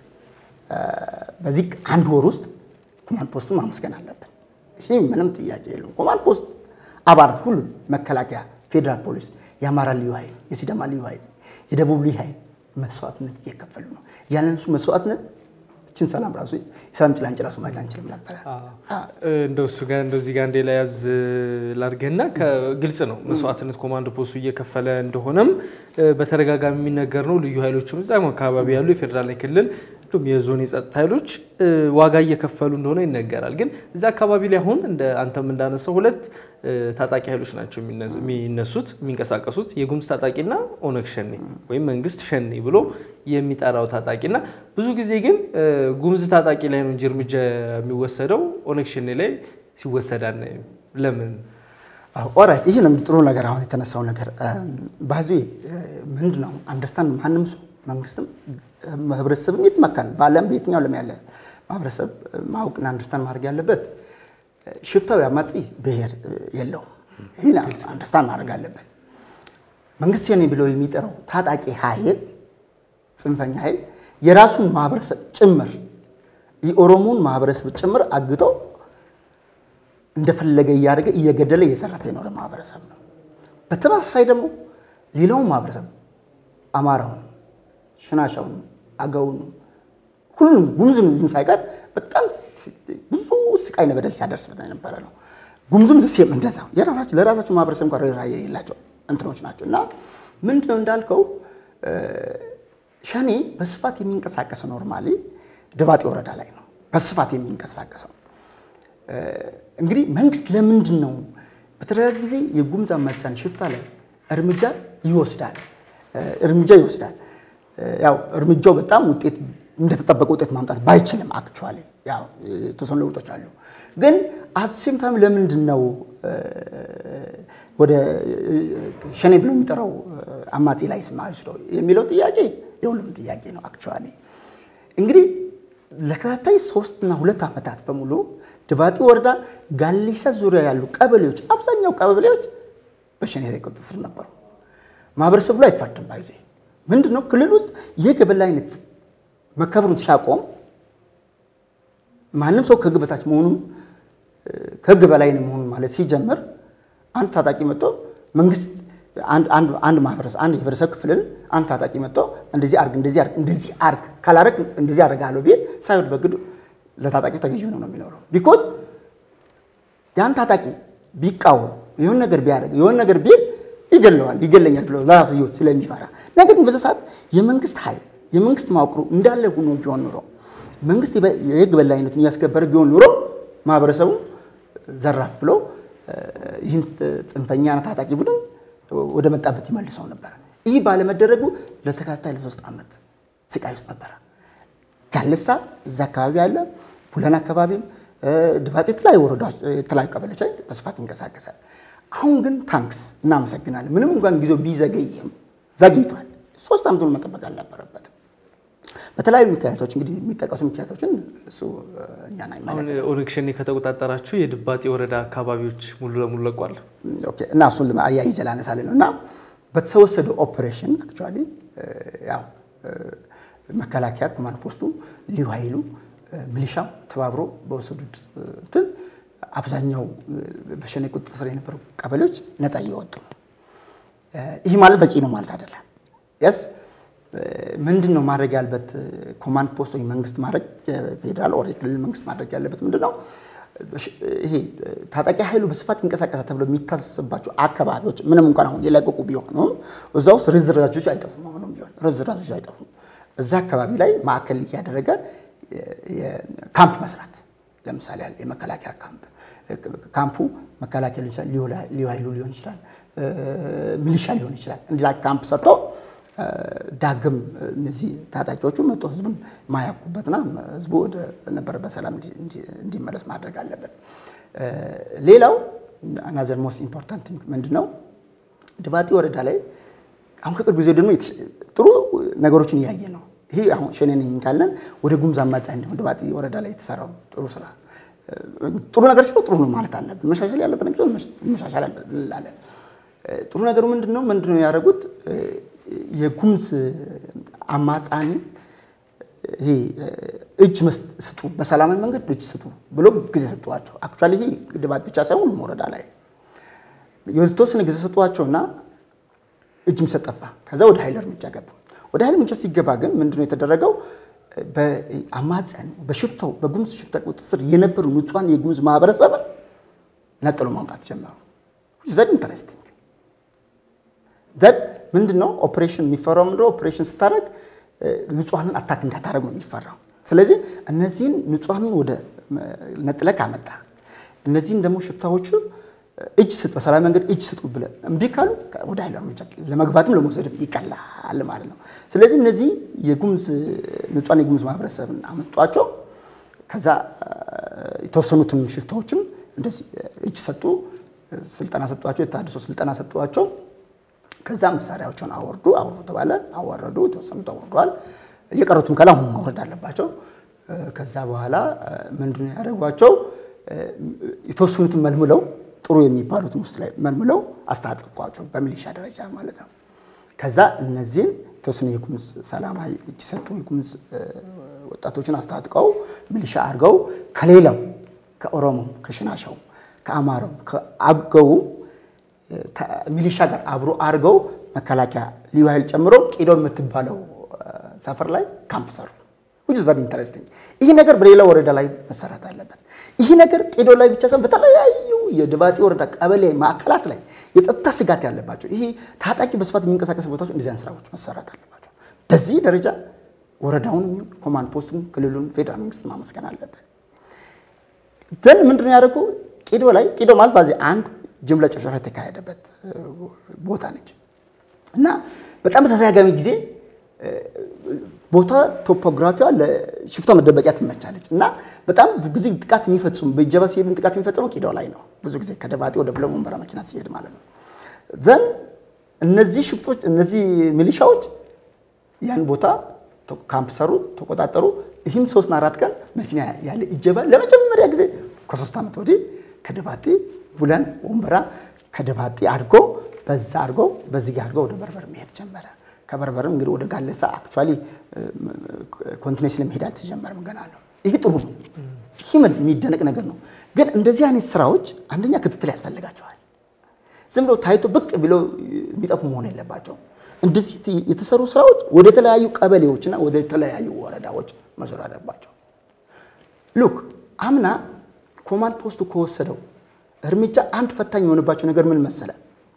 በዚህ አንድ ወር ውስጥ ኮማንድ ፖስቱን ማመስገን አለብን። ይህ ምንም ጥያቄ የለውም። ኮማንድ ፖስት አባላት ሁሉ መከላከያ፣ ፌዴራል ፖሊስ፣ የአማራ ልዩ ኃይል፣ የሲዳማ ልዩ ኃይል፣ የደቡብ ልዩ ኃይል መስዋዕትነት እየከፈሉ ነው። ያንን እሱ መስዋዕትነት እችን ሰላም ራሱ የሰላም ጭላንጭል ራሱ ማየት አንችልም ነበረ። እንደው እሱ ጋር እንደዚህ ጋር እንደ ላይ ያዝ ላድርግህና ግልጽ ነው መስዋዕትነት ኮማንዶ ፖስቱ እየከፈለ እንደሆነም በተደጋጋሚ የሚነገር ነው። ልዩ ኃይሎችም እዛም አካባቢ ያሉ የፌዴራል ክልል እንዲሁም የዞን የጸጥታ ኃይሎች ዋጋ እየከፈሉ እንደሆነ ይነገራል። ግን እዛ አካባቢ ላይ አሁን እንደ አንተም እንዳነሳው ሁለት ታጣቂ ኃይሎች ናቸው የሚነሱት የሚንቀሳቀሱት የጉሙዝ ታጣቂና ኦነግ ሸኔ ወይም መንግስት ሸኔ ብሎ የሚጠራው ታጣቂና ብዙ ጊዜ ግን ጉሙዝ ታጣቂ ላይ ነው እንጂ እርምጃ የሚወሰደው ኦነግ ሸኔ ላይ ሲወሰድ አናይም። ለምን? ኦራይት ይህ ነው ጥሩ ነገር። አሁን የተነሳው ነገር ባዚ ምንድን ነው አንደርስታንድ ማንም ሰው መንግስትም ህብረተሰብም ይትመካል። በዓለም በየትኛው ዓለም ያለ ማህበረሰብ ማወቅና አንደርስታንድ ማድረግ ያለበት ሽፍታዊ አማጺ ብሔር የለውም። ይህን አንደርስታንድ ማድረግ አለበት። መንግስት ሸኔ ብለው የሚጠራው ታጣቂ ኃይል ጽንፈኛ ኃይል የራሱን ማህበረሰብ ጭምር የኦሮሞን ማህበረሰብ ጭምር አግተው እንደፈለገ እያደረገ እየገደለ እየዘረፈ የኖረ ማህበረሰብ ነው። በተመሳሳይ ደግሞ ሌላውን ማህበረሰብ አማራውን፣ ሽናሻውን፣ አገውን ሁሉንም ጉሙዝን ሳይቀር በጣም ብዙ ስቃይና በደል ሲያደርስበት የነበረ ነው። ጉሙዝም ዘሴም እንደዛ የራሳቸው ለራሳቸው ማህበረሰብ እንኳን ርኅራኄ የሌላቸው እንትኖች ናቸው እና ምንድነው እንዳልከው ሸኔ በስፋት የሚንቀሳቀሰው ኖርማሊ ድባጤ ወረዳ ላይ ነው በስፋት የሚንቀሳቀሰው። እንግዲህ መንግስት ለምንድን ነው በተደጋጋሚ ጊዜ የጉሙዝ አማጽያን ሽፍታ ላይ እርምጃ ይወስዳል እርምጃ ይወስዳል። ያው እርምጃው በጣም ውጤት እንደተጠበቀ ውጤት ማምጣት ባይችልም አክቹዋሊ ያው የተወሰኑ ለውጦች አሉ። ግን አት ሴም ታይም ለምንድን ነው ወደ ሸኔ ብሎ የሚጠራው አማጺ ላይ ስማስለው የሚለው ጥያቄ የሁሉም ጥያቄ ነው። አክቹዋሊ እንግዲህ ለተከታታይ ሶስትና ሁለት ዓመታት በሙሉ ድባጢ ወረዳ ጋሌሳ ዙሪያ ያሉ ቀበሌዎች አብዛኛው ቀበሌዎች በሸኔ ቁጥጥር ስር ነበሩ። ማህበረሰቡ ላይ አይፈርድም። ባይዜ ምንድን ነው ክልል ውስጥ የህግ የበላይነት መከበሩን ሲያቆም ማንም ሰው ከህግ በታች መሆኑን ከህግ በላይ መሆኑን ማለት ሲጀምር አንድ ታጣቂ መጥቶ መንግስት አንድ ማህበረሰብ አንድ የህብረተሰብ ክፍልን አንድ ታጣቂ መጥቶ እንደዚህ አርግ እንደዚህ አርግ እንደዚህ አርግ ካላረግ እንደዚህ አደርጋለሁ ቢል ሳይወድ በግዱ ለታጣቂው ተገዥ ሆኖ ነው የሚኖረው። ቢኮዝ ያን ታጣቂ ቢቃወም የሆነ ነገር ቢያደርግ የሆነ ነገር ቢል ይገለዋል፣ ይገለኛል ብሎ ለራሱ ህይወት ስለሚፈራ ነገር ግን በዛ ሰዓት የመንግስት ኃይል የመንግስት መዋቅሩ እንዳለ ሆኖ ቢሆን ኑሮ መንግስት የህግ በላይነቱን እያስከበረ ቢሆን ኑሮ ማህበረሰቡ ዘራፍ ብሎ ይህን ጽንፈኛ ታጣቂ ቡድን ወደ መጣበት ይመልሰው ነበረ። ይህ ባለመደረጉ ለተከታታይ ለሶስት ዓመት ስቃይ ውስጥ ነበረ። ጋልሳ እዛ አካባቢ ያለ ቡለን አካባቢም ድባጤ የተለያዩ ወረዳዎች የተለያዩ ቀበሌዎች ላይ በስፋት ይንቀሳቀሳል። አሁን ግን ታንክስ እናመሰግናለን። ምንም እንኳን ጊዜው ቢዘገይም ዘግይቷል። ሶስት ዓመቱን መጠበቅ አልነበረበትም። በተለያዩ ምክንያቶች እንግዲህ የሚጠቀሱ ምክንያቶችን እሱ እኛን አሁን አይመለከትም። ኦነግ ሸኔ ከተቆጣጠራችሁ የድባጤ ወረዳ አካባቢዎች ሙሉ ለሙሉ ለቋል። ኦኬ፣ እና እሱን አያይዘ ላነሳልን ነው እና በተወሰደው ኦፕሬሽን አክቹዋሊ ያው መከላከያ ኮማንድ ፖስቱ ልዩ ኃይሉ ሚሊሻው ተባብሮ በወሰዱት እንትን አብዛኛው በሸኔ ቁጥጥር ስር የነበሩ ቀበሌዎች ነፃ እየወጡ ነው። ይህ ማለት በቂ ነው ማለት አይደለም። የስ ምንድን ነው ማድረግ ያለበት ኮማንድ ፖስት ወይ መንግስት ማድረግ የፌዴራል ኦር የክልል መንግስት ማድረግ ያለበት ምንድን ነው? ይሄ ታጣቂ ኃይሉ በስፋት ይንቀሳቀሳል ተብሎ የሚታሰባቸው አካባቢዎች ምንም እንኳን አሁን የለቀቁ ቢሆኑም እዛ ውስጥ ርዝራዦች አይጠፉም። አሁንም ቢሆን ርዝራዦች አይጠፉም። እዛ አካባቢ ላይ ማዕከል እያደረገ ካምፕ መስራት ለምሳሌ ያህል የመከላከያ ካምፕ ካምፑ መከላከያ ሊሆን ይችላል፣ ልዩ ኃይሉ ሊሆን ይችላል፣ ሚሊሻ ሊሆን ይችላል። እንዲዛ ካምፕ ሰርቶ ዳግም እነዚህ ታጣቂዎቹ መጥቶ ህዝቡን ማያኩበትና ህዝቡ ወደ ነበረበት ሰላም እንዲመለስ ማድረግ አለበት። ሌላው አናዘር ሞስት ኢምፖርታንት ምንድን ነው? ድባጤ ወረዳ ላይ አሁን ከቅርብ ጊዜ ደግሞ ጥሩ ነገሮችን እያየ ነው። ይሄ አሁን ሸኔ ነኝ ካለን ወደ ጉሙዝ አማጽያን ደግሞ ድባጤ ወረዳ ላይ የተሰራው ጥሩ ስራ ጥሩ ነገር ሲሆን ጥሩ ነው ማለት አለብን። መሻሻል ያለበት ነገር መሻሻል እንላለን። ጥሩ ነገሩ ምንድን ነው? ምንድን ነው ያደረጉት? የጉሙዝ አማጻን ይሄ እጅ ስጡ፣ በሰላማዊ መንገድ እጅ ስጡ ብሎ ጊዜ ሰጧቸው። አክቹዋሊ ይሄ ድባጤ ብቻ ሳይሆን ሁሉም ወረዳ ላይ የተወሰነ ጊዜ ሰጧቸውና እጅ መስጠት ጠፋ። ከዛ ወደ ኃይል እርምጃ ገቡ። ወደ ኃይል እርምጃ ሲገባ ግን ምንድነው የተደረገው? በአማጽያን በሽፍታው በጉሙዝ ሽፍታ ቁጥጥር ስር የነበሩ ንጹሐን የጉሙዝ ማህበረሰብን ነጥሎ ማውጣት ጀመሩ። ዘድ ኢንተረስቲንግ ዘድ ምንድን ነው ኦፕሬሽን የሚፈራው ምንድነው? ኦፕሬሽን ስታደርግ ንጹሐንን አታክ እንዳታደርግ ነው የሚፈራው። ስለዚህ እነዚህን ንጹሐንን ወደ ነጥለ ካመጣ እነዚህን ደግሞ ሽፍታዎቹ እጅ ስጥ በሰላም መንገድ እጅ ስጡ ብለህ እምቢ ካሉ ወደ ኃይል እርምጃ ለመግባትም ለመውሰድ ይቀላል ማለት ነው። ስለዚህ እነዚህ የጉሙዝ ንጹሐን የጉሙዝ ማህበረሰብን አመጧቸው። ከዛ የተወሰኑትን ሽፍታዎችም እንደዚህ እጅ ሰጡ፣ ስልጠና ሰጧቸው፣ የታድሶ ስልጠና ሰጧቸው። ከዛ መሳሪያዎችን አወርዱ አወርዱ ተባለ፣ አወረዱ። የተወሰኑት አወርደዋል። የቀሩትም ከላ አሁን ማውረድ አለባቸው። ከዛ በኋላ ምንድን ነው ያደረጓቸው? የተወሰኑትን መልምለው ጥሩ የሚባሉትን ውስጥ ላይ መልምለው አስታጥቋቸው በሚሊሻ ደረጃ ማለት ነው። ከዛ እነዚህን የተወሰኑ የጉሙዝ ሰላማዊ እጅ ሰጡ የጉሙዝ ወጣቶችን አስታጥቀው ሚሊሻ አድርገው ከሌላው ከኦሮሞ፣ ከሽናሻው፣ ከአማራው፣ ከአገው ሚሊሻ ጋር አብሮ አድርገው መከላከያ ልዩ ኃይል ጨምሮ ቂዶ የምትባለው ሰፈር ላይ ካምፕ ሰሩ። which is very interesting ይህ ነገር በሌላ ወረዳ ላይ መሰራት አለበት። ይህ ነገር ቄዶ ላይ ብቻ ሳይሆን በተለያዩ የድባጤ ወረዳ ቀበሌ ማዕከላት ላይ የጸጥታ ስጋት ያለባቸው ይሄ ታጣቂ በስፋት የሚንቀሳቀስ ቦታዎች እንደዚህ አይነት ስራዎች መሰራት አለባቸው። በዚህ ደረጃ ወረዳውን፣ ኮማንድ ፖስቱን፣ ክልሉን፣ ፌዴራል መንግስት ማመስገን አለበት። ግን ምንድን ነው ያደረጉ ቄዶ ላይ ቄዶ ማለት በዚህ አንድ ጅምላ ጭፍጨፋ የተካሄደበት ቦታ ነች እና በጣም በተደጋጋሚ ጊዜ ቦታ ቶፖግራፊዋ ለሽፍታ መደበቂያ ትመቻለች እና በጣም ብዙ ጊዜ ጥቃት የሚፈጽሙ በእጀባ ሲሄድ ጥቃት የሚፈጽመው ቂዳው ላይ ነው። ብዙ ጊዜ ከደባጤ ወደ ብለን ወንበራ መኪና ሲሄድ ማለት ነው። ዘን እነዚህ ሽፍቶች እነዚህ ሚሊሻዎች ያን ቦታ ካምፕ ሰሩ፣ ተቆጣጠሩ። ይህም ሶስትና አራት ቀን መኪና ያለ እጀባ ለመጀመሪያ ጊዜ ከሶስት ዓመት ወዲህ ከደባጤ ቡለን ወንበራ ከደባጤ አድርጎ በዛ አድርጎ በዚህ አድርጎ ወደ በርበር መሄድ ጀመረ። ከበርበርም እንግዲህ ወደ ጋለሳ አክቹዋሊ ኮንቲኔንስ ለመሄድ አልተጀመረም ገና ነው። ይህ ጥሩ ነው። ይህ የሚደነቅ ነገር ነው። ግን እንደዚህ አይነት ስራዎች አንደኛ ክትትል ያስፈልጋቸዋል። ዝም ብሎ ታይቶ ብቅ ብለው የሚጠፉ መሆን የለባቸውም። እንደዚህ የተሰሩ ስራዎች ወደ ተለያዩ ቀበሌዎችና ወደ ተለያዩ ወረዳዎች መዞር አለባቸው። ሉክ አምና ኮማንድ ፖስቱ ከወሰደው እርምጃ አንድ ፈታኝ የሆነባቸው ነገር ምን መሰለ?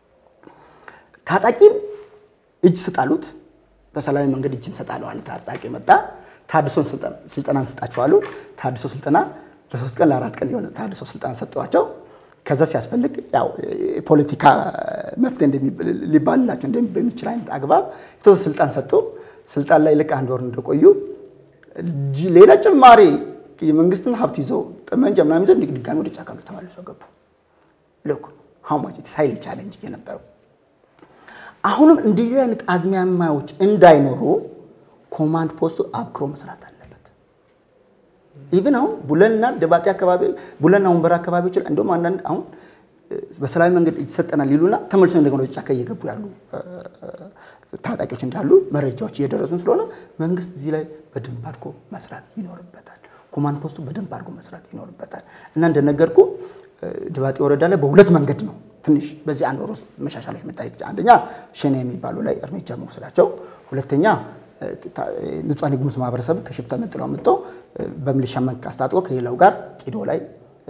ታጣቂን እጅ ስጣሉት፣ በሰላማዊ መንገድ እጅ እንሰጣለሁ አለ ታጣቂ መጣ። ታድሶን ስልጠና እንስጣቸው አሉ። ታድሶ ስልጠና ለሶስት ቀን ለአራት ቀን የሆነ ታድሶ ስልጠና ሰጠዋቸው። ከዛ ሲያስፈልግ ያው የፖለቲካ መፍትሄ ሊባልላቸው በሚችል አይነት አግባብ የተወሰነ ስልጣን ሰጡ። ስልጣን ላይ ልክ አንድ ወር እንደቆዩ ሌላ ጭማሪ የመንግስትን ሀብት ይዞ ጠመንጃ ምናምን ይዘው ድጋሚ ወደ ጫካ ተመልሶ ገቡ። ልክ ሀው ማች ኢትስ ሃይሊ ቻሌንጅ የነበረው አሁንም እንደዚህ አይነት አዝማሚያዎች እንዳይኖሩ ኮማንድ ፖስቱ አብክሮ መስራት አለበት። ኢቭን አሁን ቡለንና ደባጤ አካባቢ ቡለንና ወንበራ አካባቢዎች ላይ እንደውም አንዳንድ አሁን በሰላማዊ መንገድ ይሰጠናል ይሉና ተመልሶ እንደገና ወደ ጫካ እየገቡ ያሉ ታጣቂዎች እንዳሉ መረጃዎች እየደረሱን ስለሆነ መንግስት እዚህ ላይ በደንብ አድርጎ መስራት ይኖርበታል። ኮማንድ ፖስቱ በደንብ አድርጎ መስራት ይኖርበታል እና እንደነገርኩ ድባጤ ወረዳ ላይ በሁለት መንገድ ነው ትንሽ በዚህ አንድ ወር ውስጥ መሻሻሎች መታየት። አንደኛ ሸኔ የሚባሉ ላይ እርምጃ መውሰዳቸው፣ ሁለተኛ ንጹሐን የጉሙዝ ማህበረሰብ ከሽፍታ ነጥለው አምጥተው በሚሊሻ መልክ አስታጥቆ ከሌላው ጋር ቂዶ ላይ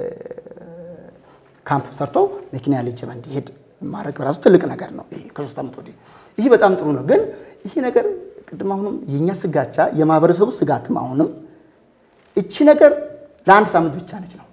ካምፕ ሰርተው መኪና ያለ ጀባ እንዲሄድ ማድረግ በራሱ ትልቅ ነገር ነው። ይሄ ከሶስት ዓመት ወዲህ ይህ በጣም ጥሩ ነው። ግን ይህ ነገር ቅድም አሁንም የእኛ ስጋቻ የማህበረሰቡ ስጋትም አሁንም እቺ ነገር ለአንድ ሳምንት ብቻ ነች ነው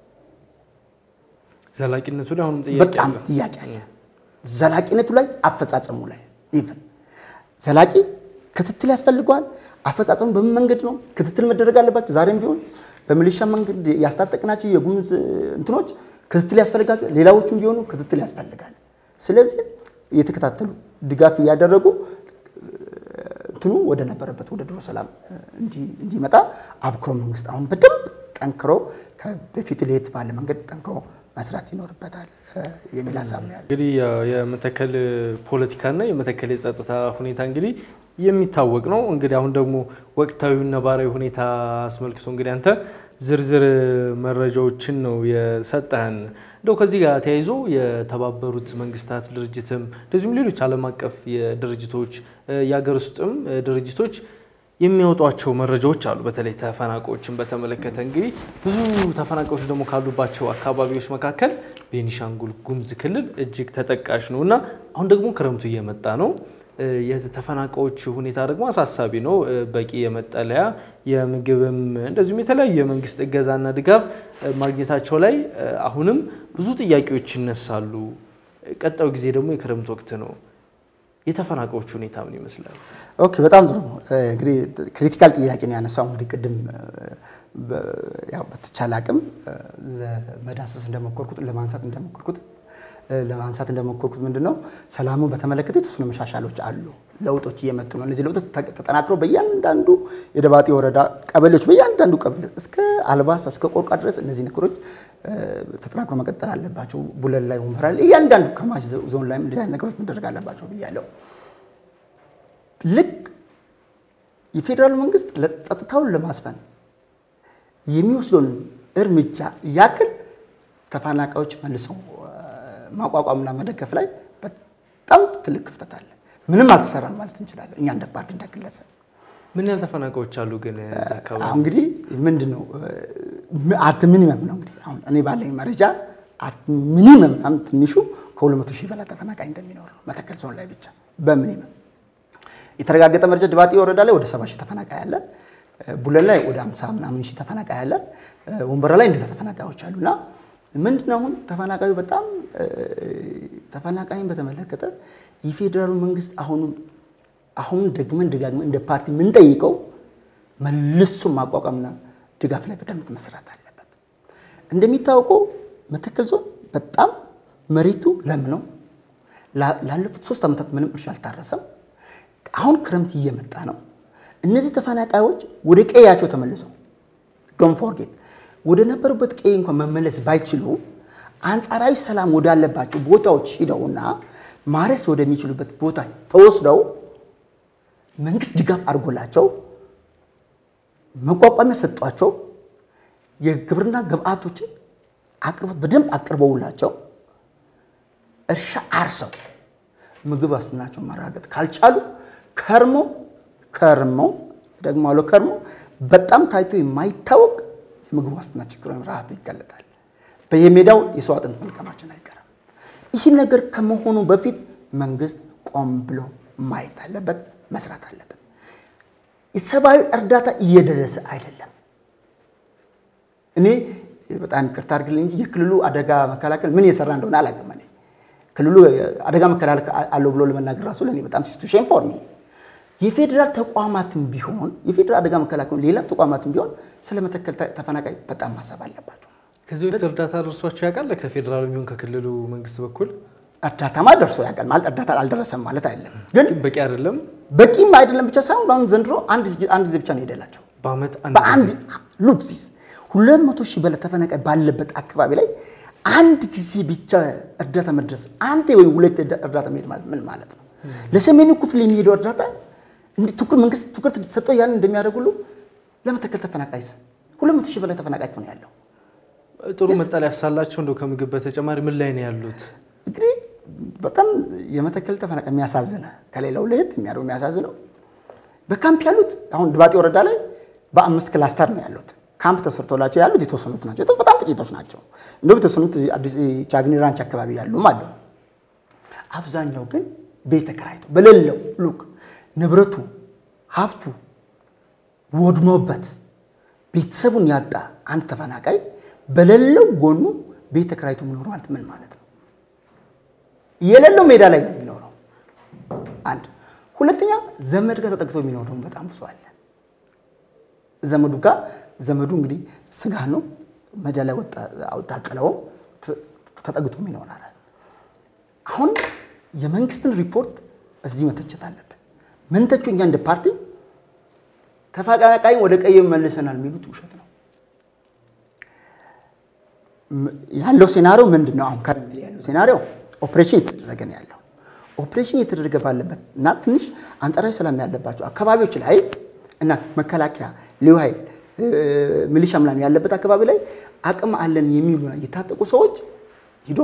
ዘላቂነቱ ላይ አሁንም ጥያቄ በጣም ጥያቄ አለ። ዘላቂነቱ ላይ አፈጻጸሙ ላይ ኢቭን ዘላቂ ክትትል ያስፈልገዋል። አፈጻጸሙ በምን መንገድ ነው ክትትል መደረግ አለባቸው። ዛሬም ቢሆን በሚሊሻ መንገድ ያስታጠቅናቸው የጉሙዝ እንትኖች ክትትል ያስፈልጋቸው፣ ሌላዎቹም ቢሆኑ ክትትል ያስፈልጋል። ስለዚህ እየተከታተሉ ድጋፍ እያደረጉ እንትኑ ወደ ነበረበት ወደ ድሮ ሰላም እንዲመጣ አብክሮ መንግስት አሁን በደንብ ጠንክሮ በፊት ለየት ባለ መንገድ ጠንክሮ መስራት ይኖርበታል የሚል ሀሳብ ነው ያለ። እንግዲህ የመተከል ፖለቲካና የመተከል የጸጥታ ሁኔታ እንግዲህ የሚታወቅ ነው። እንግዲህ አሁን ደግሞ ወቅታዊ ነባራዊ ሁኔታ አስመልክቶ እንግዲህ አንተ ዝርዝር መረጃዎችን ነው የሰጠህን። እንደው ከዚህ ጋር ተያይዞ የተባበሩት መንግስታት ድርጅትም እንደዚሁም ሌሎች ዓለም አቀፍ ድርጅቶች የሀገር ውስጥም ድርጅቶች የሚያወጧቸው መረጃዎች አሉ። በተለይ ተፈናቃዮችን በተመለከተ እንግዲህ ብዙ ተፈናቃዮች ደግሞ ካሉባቸው አካባቢዎች መካከል ቤኒሻንጉል ጉሙዝ ክልል እጅግ ተጠቃሽ ነው እና አሁን ደግሞ ክረምቱ እየመጣ ነው። የተፈናቃዮች ሁኔታ ደግሞ አሳሳቢ ነው። በቂ የመጠለያ የምግብም እንደዚሁም የተለያዩ የመንግስት እገዛና ድጋፍ ማግኘታቸው ላይ አሁንም ብዙ ጥያቄዎች ይነሳሉ። ቀጣዩ ጊዜ ደግሞ የክረምት ወቅት ነው። የተፈናቃዮች ሁኔታ ምን ይመስላል? ኦኬ፣ በጣም ጥሩ እንግዲህ ክሪቲካል ጥያቄ ነው ያነሳው። እንግዲህ ቅድም ያው በተቻለ አቅም ለመዳሰስ እንደሞከርኩት ለማንሳት እንደሞከርኩት ለማንሳት እንደሞከርኩት ምንድን ነው ሰላሙን በተመለከተ የተወሰኑ መሻሻሎች አሉ፣ ለውጦች እየመጡ ነው። እነዚህ ለውጦች ተጠናክረው በእያንዳንዱ የደባጤ ወረዳ ቀበሌዎች በእያንዳንዱ ቀበሌ እስከ አልባሳ እስከ ቆርቋ ድረስ እነዚህ ነገሮች ተጠናክሮ መቀጠል አለባቸው። ቡለን ላይ ወንበራ ላይ እያንዳንዱ ከማሽ ዞን ላይ እንደዚህ አይነት ነገሮች መደረግ አለባቸው ብያለሁ። ልክ የፌዴራሉ መንግስት ጸጥታውን ለማስፈን የሚወስደውን እርምጃ ያክል ተፈናቃዮች መልሰው ማቋቋምና መደገፍ ላይ በጣም ትልቅ ክፍተት አለ። ምንም አልተሰራም ማለት እንችላለን እኛ እንደ ፓርቲ እንደ ግለሰብ። ምን ያህል ተፈናቃዮች አሉ ግን እዛ አካባቢ? አሁን እንግዲህ ምንድን ነው አት ሚኒመም ነው እንግዲህ አሁን እኔ ባለኝ መረጃ አት ሚኒመም በጣም ትንሹ ከሁለት መቶ ሺህ በላይ ተፈናቃይ እንደሚኖር ነው መተከል ዞን ላይ ብቻ በሚኒመም የተረጋገጠ መረጃ ድባጤ ወረዳ ላይ ወደ ሰባ ሺህ ተፈናቃይ አለ። ቡለን ላይ ወደ አምሳ ምናምን ሺህ ተፈናቃይ አለ። ወንበራ ላይ እንደዛ ተፈናቃዮች አሉና ምንድነው አሁን ተፈናቃዩ በጣም ተፈናቃይን በተመለከተ የፌዴራሉ መንግስት አሁኑ አሁን ደግመን ደጋግመን እንደ ፓርቲ የምንጠይቀው መልሶ ማቋቋምና ድጋፍ ላይ በደንብ መስራት አለበት። እንደሚታወቀው መተከል ዞን በጣም መሬቱ ለም ነው። ላለፉት ሶስት ዓመታት ምንም እርሻ አልታረሰም። አሁን ክረምት እየመጣ ነው። እነዚህ ተፈናቃዮች ወደ ቀያቸው ተመልሰው ዶን ፎርጌት ወደ ነበሩበት ቀይ እንኳን መመለስ ባይችሉ አንጻራዊ ሰላም ወዳለባቸው ቦታዎች ሂደውና ማረስ ወደሚችሉበት ቦታ ተወስደው መንግስት ድጋፍ አድርጎላቸው መቋቋሚያ ሰጧቸው የግብርና ግብአቶችን አቅርቦት በደንብ አቅርበውላቸው እርሻ አርሰው ምግብ ዋስትናቸው ማረጋገጥ ካልቻሉ ከርሞ ከርሞ ደግሞ አለ ከርሞ በጣም ታይቶ የማይታወቅ የምግብ ዋስትና ችግር ወይም ረሃብ ይጋለጣል። በየሜዳው የሰው አጥንት መልቀማችን አይቀርም። ይህ ነገር ከመሆኑ በፊት መንግስት ቆም ብሎ ማየት አለበት፣ መስራት አለበት። የሰብአዊ እርዳታ እየደረሰ አይደለም። እኔ በጣም ይቅርታ አድርግልኝ እንጂ የክልሉ አደጋ መከላከል ምን የሰራ እንደሆነ አላውቅም። እኔ ክልሉ አደጋ መከላከል አለው ብሎ ለመናገር ራሱ ለእኔ በጣም ሲቱሽን ፎር ሚ የፌዴራል ተቋማትም ቢሆን የፌዴራል አደጋ መከላከል ሌላ ተቋማትም ቢሆን ስለ መተከል ተፈናቃይ በጣም ማሰብ አለባቸው። ከዚህ በፊት እርዳታ ደርሷቸው ያውቃል? ከፌዴራሉ የሚሆን ከክልሉ መንግስት በኩል እርዳታማ ደርሶ ያውቃል ማለት እርዳታ አልደረሰም ማለት አይደለም፣ ግን በቂ አይደለም። በቂም አይደለም ብቻ ሳይሆን አሁን ዘንድሮ አንድ ጊዜ ብቻ ነው የሄደላቸው በአመት በአንድ ሉፕሲስ ሁለት መቶ ሺህ በላይ ተፈናቃይ ባለበት አካባቢ ላይ አንድ ጊዜ ብቻ እርዳታ መድረስ አንድ ወይም ሁለት እርዳታ መሄድ ማለት ምን ማለት ነው? ለሰሜኑ ክፍል የሚሄደው እርዳታ መንግስት ትኩረት ሰጠው ያለን እንደሚያደርጉሉ ለመተከል ተፈናቃይ ሁለት መቶ ሺህ በላይ ተፈናቃይ ነው ያለው። ጥሩ መጠለያ ያሳላቸው እንደው ከምግብ በተጨማሪ ምን ላይ ነው ያሉት? እንግዲህ በጣም የመተከል ተፈናቃይ የሚያሳዝነ ከሌላው ለየት የሚያደርገው የሚያሳዝነው በካምፕ ያሉት አሁን ድባጤ ወረዳ ላይ በአምስት ክላስተር ነው ያሉት። ካምፕ ተሰርቶላቸው ያሉት የተወሰኑት ናቸው፣ በጣም ጥቂቶች ናቸው። እንደውም የተወሰኑት አዲስ ቻግኒ ራንች አካባቢ ያሉም አሉ። አብዛኛው ግን ቤት ተከራይተው በሌለው ሉክ ንብረቱ ሀብቱ ወድሞበት ቤተሰቡን ያጣ አንድ ተፈናቃይ በሌለው ጎኑ ቤት ተከራይቶ የሚኖር ማለት ምን ማለት ነው? የሌለው ሜዳ ላይ ነው የሚኖረው። አንድ ሁለተኛ፣ ዘመድ ጋር ተጠግቶ የሚኖር ደግሞ በጣም ብዙ አለ። ዘመዱ ጋር ዘመዱ እንግዲህ ስጋ ነው ሜዳ ላይ አውጣጥለው ተጠግቶም ይኖራል። አሁን የመንግስትን ሪፖርት እዚህ መተቸት አለብን። ምንተቹ እኛ እንደ ፓርቲ ተፈናቃይን ወደ ቀይ መልሰናል የሚሉት ውሸት ነው። ያለው ሴናሪዮ ምንድን ነው? አሁን ከረንት ያለው ሴናሪዮ ኦፕሬሽን እየተደረገ ነው ያለው። ኦፕሬሽን እየተደረገ ባለበት እና ትንሽ አንጻራዊ ሰላም ያለባቸው አካባቢዎች ላይ እና መከላከያ፣ ልዩ ኃይል፣ ሚሊሻ ምናምን ያለበት አካባቢ ላይ አቅም አለን የሚሉ የታጠቁ ሰዎች ሂዶ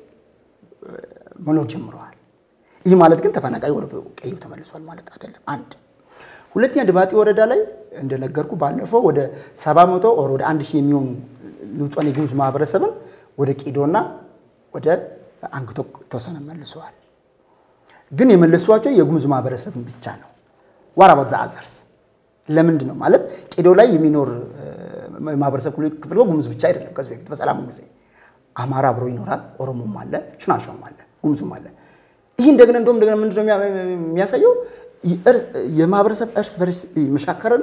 መኖር ጀምረዋል። ይህ ማለት ግን ተፈናቃይ ወደ ቀዩ ተመልሷል ማለት አይደለም። አንድ ሁለተኛ ድባጤ ወረዳ ላይ እንደነገርኩ ባለፈው ወደ ሰባ መቶ ወር ወደ አንድ ሺህ የሚሆኑ ንጹሃን የጉሙዝ ማህበረሰብን ወደ ቂዶና ወደ አንግቶ ተወሰነ መልሰዋል። ግን የመለሷቸው የጉሙዝ ማህበረሰብን ብቻ ነው። ዋራባት ዘአዘርስ ለምንድን ነው ማለት ቂዶ ላይ የሚኖር ማህበረሰብ ክፍል ጉሙዝ ብቻ አይደለም። ከዚህ በፊት በሰላሙ ጊዜ አማራ አብሮ ይኖራል፣ ኦሮሞም አለ፣ ሽናሻውም አለ፣ ጉሙዙም አለ። ይህ እንደገና እንደውም እንደገና ምንድን ነው የሚያሳየው የማህበረሰብ እርስ በርስ መሻከርን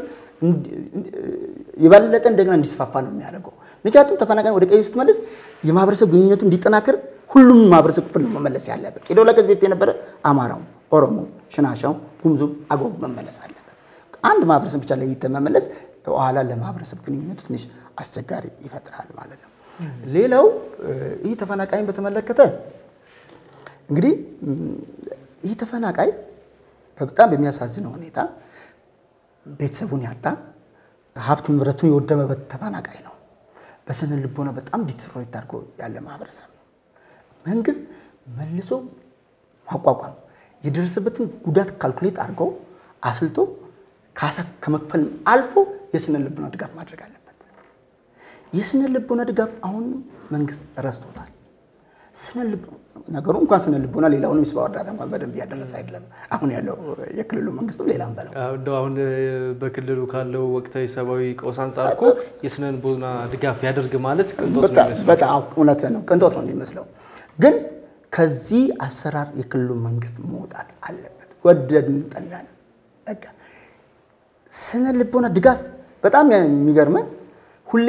የበለጠ እንደገና እንዲስፋፋ ነው የሚያደርገው። ምክንያቱም ተፈናቃይ ወደ ቀዩ ስትመልስ የማህበረሰብ ግንኙነቱ እንዲጠናከር ሁሉም ማህበረሰብ ክፍል ነው መመለስ ያለበት። ቂዶ ላይ ከዚህ በፊት የነበረ አማራው፣ ኦሮሞ፣ ሽናሻው፣ ጉሙዙም አገው መመለስ አለበት። አንድ ማህበረሰብ ብቻ ለይተህ መመለስ በኋላ ለማህበረሰብ ግንኙነቱ ትንሽ አስቸጋሪ ይፈጥራል ማለት ነው። ሌላው ይህ ተፈናቃይን በተመለከተ እንግዲህ ይህ ተፈናቃይ በጣም በሚያሳዝነው ሁኔታ ቤተሰቡን ያጣ ሀብት ንብረቱን የወደመበት ተፈናቃይ ነው። በስነ ልቦና በጣም ዲትሮይት አድርጎ ያለ ማህበረሰብ ነው። መንግስት መልሶ ማቋቋም የደረሰበትን ጉዳት ካልኩሌት አድርገው አስልቶ ካሳ ከመክፈል አልፎ የስነ ልቦና ድጋፍ ማድረግ አለበት። የስነ ልቦና ድጋፍ አሁን መንግስት ረስቶታል። ስነ ልቦና ነገሩ እንኳን ስነ ልቦና ሌላውንም የሰብአዊ እርዳታ እንኳን በደንብ እያደረሰ አይደለም። አሁን ያለው የክልሉ መንግስትም ሌላም በለው እንደው አሁን በክልሉ ካለው ወቅታዊ ሰብአዊ ቀውስ አንጻር እኮ የስነ ልቦና ድጋፍ ያደርግ ማለት ቅንጦት ነው የሚመስለው። በጣም እውነት ነው፣ ቅንጦት ነው የሚመስለው። ግን ከዚህ አሰራር የክልሉ መንግስት መውጣት አለበት። ወደድን ጠላን፣ በቃ ስነ ልቦና ድጋፍ በጣም የሚገርመን ሁሌ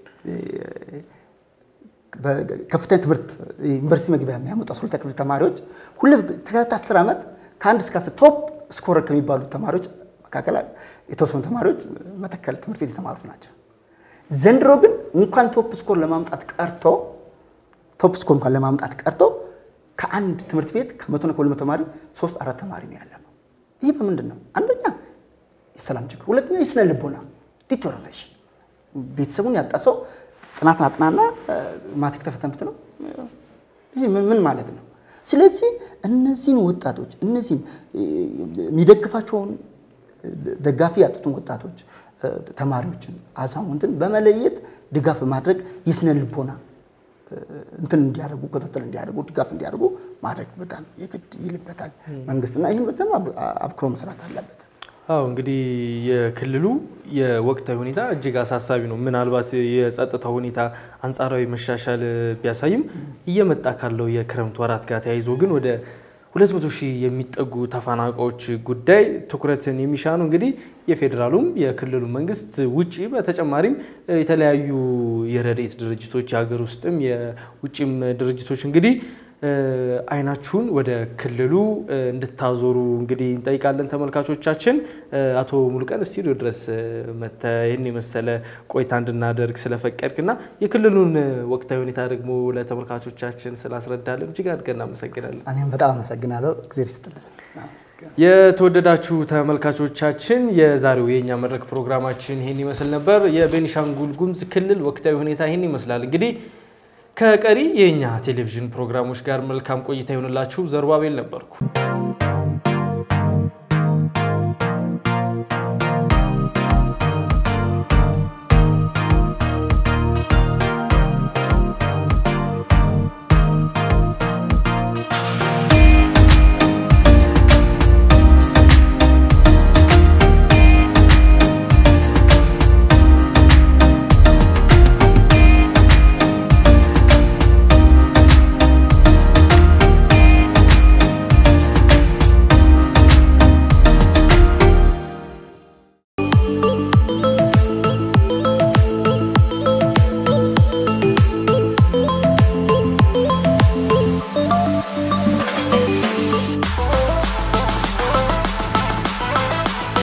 ከፍተኛ ትምህርት ዩኒቨርሲቲ መግቢያ የሚያመጡ አስራ ሁለተኛ ክፍል ተማሪዎች ሁሌ ተከታታይ አስር ዓመት ከአንድ እስከ አስር ቶፕ ስኮረር ከሚባሉ ተማሪዎች መካከል የተወሰኑ ተማሪዎች መተከል ትምህርት ቤት የተማሩት ናቸው። ዘንድሮ ግን እንኳን ቶፕ ስኮር ለማምጣት ቀርቶ ቶፕ ስኮር እንኳን ለማምጣት ቀርቶ ከአንድ ትምህርት ቤት ከመቶና ከሁለት መቶ ተማሪ ሶስት አራት ተማሪ ነው ያለነው። ይህ በምንድን ነው? አንደኛ የሰላም ችግር፣ ሁለተኛ የስነ ልቦና ዲቶሬሽን። ቤተሰቡን ያጣ ሰው ጥናትን አጥናና ማትሪክ ተፈተንብት ነው። ይህ ምን ማለት ነው? ስለዚህ እነዚህን ወጣቶች እነዚህን የሚደግፋቸውን ደጋፊ ያጡትን ወጣቶች፣ ተማሪዎችን፣ አዛውንትን በመለየት ድጋፍ በማድረግ የስነ ልቦና እንትን እንዲያደርጉ ክትትል እንዲያደርጉ ድጋፍ እንዲያደርጉ ማድረግ በጣም የግድ ይልበታል መንግስትና ይህን በጣም አብክሮ መስራት አለበት። አዎ እንግዲህ የክልሉ የወቅታዊ ሁኔታ እጅግ አሳሳቢ ነው። ምናልባት የጸጥታ ሁኔታ አንጻራዊ መሻሻል ቢያሳይም እየመጣ ካለው የክረምት ወራት ጋር ተያይዞ ግን ወደ 200 ሺህ የሚጠጉ ተፈናቃዮች ጉዳይ ትኩረትን የሚሻ ነው። እንግዲህ የፌዴራሉም የክልሉ መንግስት ውጪ በተጨማሪም የተለያዩ የረድኤት ድርጅቶች የሀገር ውስጥም የውጭም ድርጅቶች እንግዲህ አይናችሁን ወደ ክልሉ እንድታዞሩ እንግዲህ እንጠይቃለን። ተመልካቾቻችን አቶ ሙሉቀን ስቱዲዮ ድረስ መጥተህ ይህን የመሰለ ቆይታ እንድናደርግ ስለፈቀድክና የክልሉን ወቅታዊ ሁኔታ ደግሞ ለተመልካቾቻችን ስላስረዳለን እጅግ አድርገን እናመሰግናለን። እኔም በጣም አመሰግናለሁ። እግዜር ይስጥልን። የተወደዳችሁ ተመልካቾቻችን የዛሬው የእኛ መድረክ ፕሮግራማችን ይህን ይመስል ነበር። የቤኒሻንጉል ጉሙዝ ክልል ወቅታዊ ሁኔታ ይህን ይመስላል። እንግዲህ ከቀሪ የእኛ ቴሌቪዥን ፕሮግራሞች ጋር መልካም ቆይታ ይሆንላችሁ። ዘሩባቤል ነበርኩ።